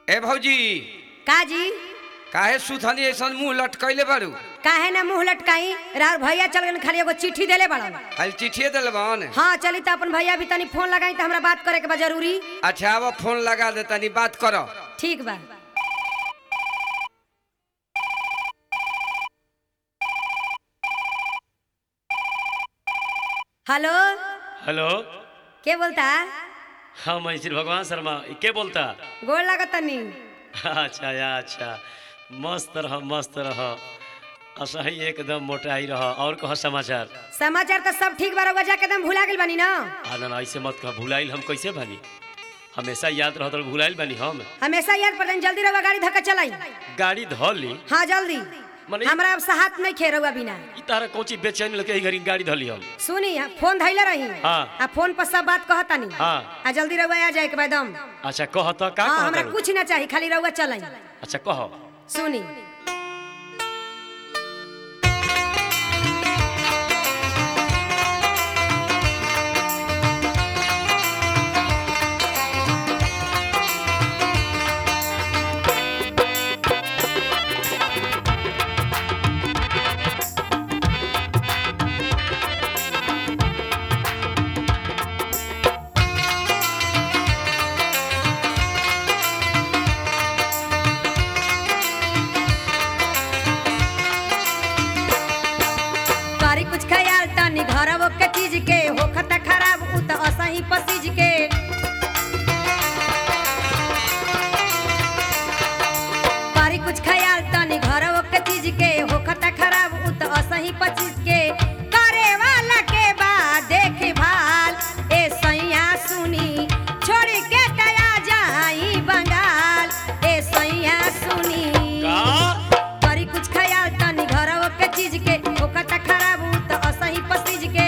ए भौजी का जी काहे सुथनी ऐसन मुंह लटकैले बारू काहे ना मुंह लटकाई राउर भैया चल गए खाली एगो चिट्ठी देले बड़न खाली चिट्ठिए दिलबन हाँ चली तो अपन भैया भी तनी फोन लगाई तो हमरा बात करे के बा जरूरी अच्छा अब फोन लगा दे तनी बात करो ठीक बा हेलो हेलो के बोलता हाँ मैं श्री भगवान शर्मा ई के बोलता गोड़ लागत तनी अच्छा या अच्छा मस्त रह मस्त रह असही एकदम मोटाई रह और कह समाचार समाचार तो सब ठीक बा रउआ जाके एकदम भुला गेल बानी ना आ ना ना ऐसे मत कह भुलाइल हम कैसे बानी हमेशा याद रहत भुलाइल बानी हम हमेशा याद पड़न जल्दी रउआ गाड़ी धक्का चलाई गाड़ी धो ली हाँ जल्दी मने- हमरा अब साहत नहीं खे रउआ बिना ई तारा कोची बेचैन लगे ई घड़ी गाड़ी धली हम सुनी फोन धैले रही हाँ। आ फोन पर सब बात कहतानी हाँ। आ जल्दी रउआ आ जाए के बाद एकदम अच्छा कह तो का हाँ कह हमरा कुछ ना चाहिए खाली रउआ चलाई अच्छा कह सुनी करी कुछ ख्याल तनी घरवो के चीज के होखत खराब उ त असही पसीज के करी कुछ ख्याल तनी घरवो के चीज के होखत खराब उ त असही पसीज के करे वाला के बाद देख भाल ए सैया सुनी छोड़ के तया जाई बंगाल ए सैया सुनी का करी कुछ ख्याल तनी घरवो के चीज के ओकत खराब उ त असही पसीज के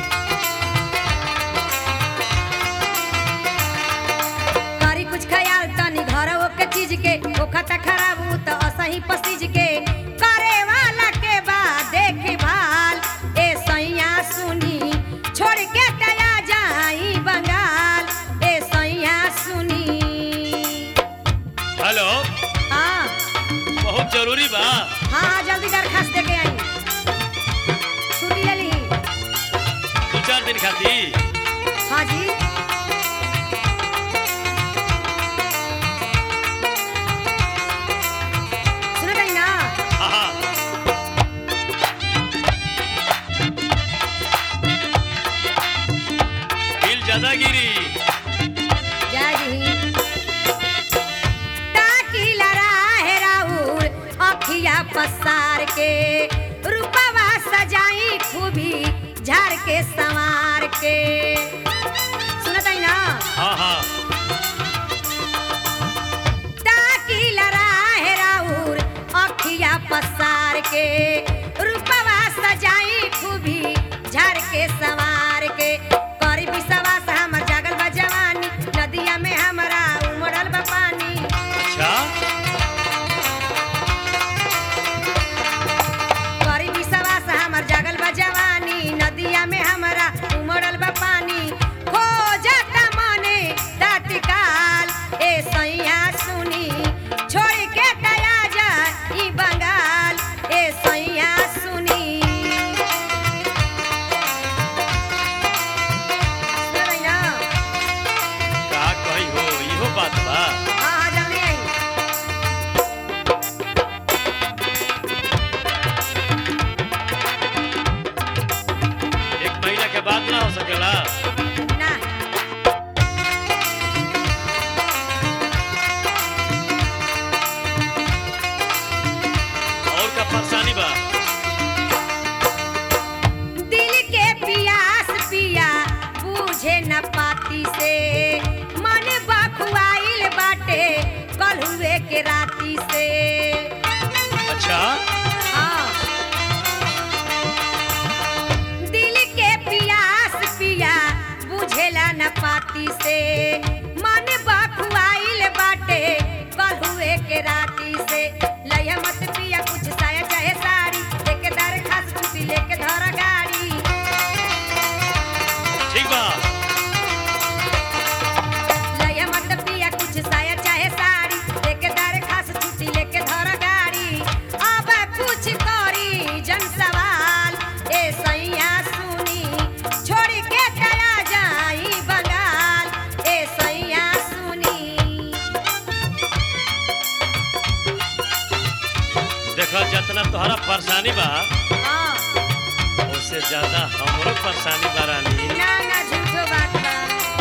करी कुछ ख्याल तनी घरवो के चीज के ओकत खराब उ त असही पसीज के करे वाला के बाद देख भाल ए सैया सुनी छोड़ के तया जाई बंगाल ए सैया सुनी हेलो हाँ बहुत जरूरी बा हाँ हाँ जल्दी दरखास्त दे के आई छुट्टी ले ली दो चार दिन खातिर हाँ जी सुनो ताई ना हाँ हाँ बिल ज्यादा गिरी जय जी ताकी लराहे राउर अखिया पसार के रूपवा सजाई खूबी झाड़ के संवार के सुनो ताई ना हाँ हाँ ताकी लराहे राउर अखिया पसार के रूपवा सजाई खूबी झाड़ के संवार के करी विश्वास हमर जागल बा जवानी नदिया में हमरा उमड़ल बा पानी अच्छा करी विश्वास हमर जागल बा जवानी नदिया में हमरा उमड़ल बा पानी खो जाता मने तत्काल ए सैया सुनी छोड़ के दया जा ई बंगाल ए सैया सुनी सुनबै ना? का कही हो इहो बात बा हाँ हाँ जल्दी आई एक महीना के बाद ना हो सकेला ना और का परेशानी बा दिल के पियास पिया बूझे न पाती से मन बखुआइल बाटे कलहुए के राती से अच्छा हाँ। दिल के पियास पिया बुझेला न पाती से मन बखुआइल बाटे कलहुए के राती से लइहा मत पिया कुछ साया चाहे साड़ी लेके दरखास्त छुट्टी लेके धर गाड़ी ठीक बा लइहा मत पिया कुछ साया चाहे साड़ी जितना तोहरा परेशानी बा हाँ उससे ज्यादा हमरो परेशानी बा रानी ना ना झूठो बात बा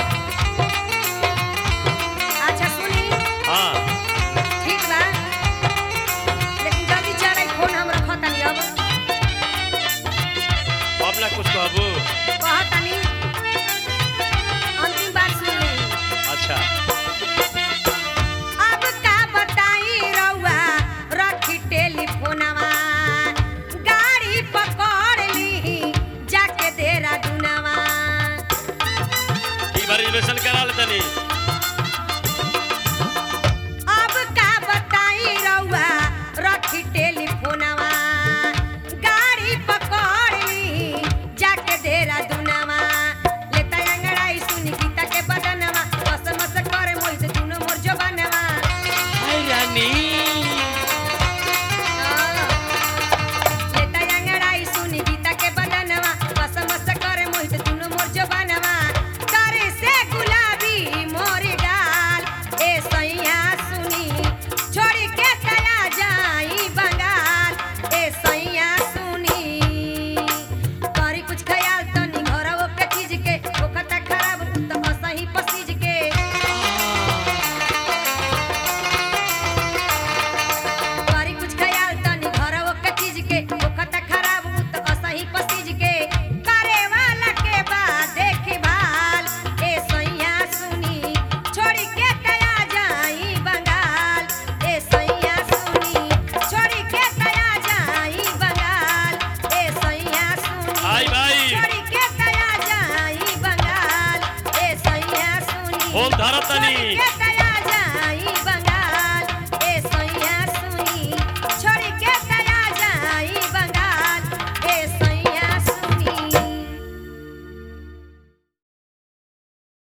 अच्छा सुनी हाँ ठीक बा लेकिन जल्दी चल फोन हम रखतानी अब अब ना कुछ कहबू कहतानी अंतिम बात सुन ली अच्छा अब का बताई रउआ रखी टेलीफोनवा गाड़ी पकड़ ली जाके देरा दुनवा ई बार रिजर्वेशन करा ले तनी अब का बताई रउआ रखी टेलीफोनवा गाड़ी पकड़ ली जाके देरा दुनवा लेता अंगड़ाई सुनी गीता के बदनवा मस मस करे मोई से दुनो मोर जो बनवा हाय रानी लेता अंगड़ाई सुनी गीता के बदनवा मस मस करे मोई से दुनो मोर जो बनवा करे से गुलाबी मोर डाल ए सैया सुनी छोड़ के तया जाई बंगाल ए सैया सुनी करी कुछ ख्याल तनी घरवो के चीज के ओखता खराब तो असही पसीज के करी कुछ ख्याल तनी घरवो के चीज के ओखता खराब तो असही पसीज के करे वाला के बाद देखे भाल ए सैया सुनी छोड़ी के तया जाई बंगाल ए सैया सुनी छोड़ी के तया जाई बंगाल ए सैया सुनी हाय भाई छोड़ी के तया जाई बंगाल ए सैया सुनी फोन धरत तनी। छोड़ी के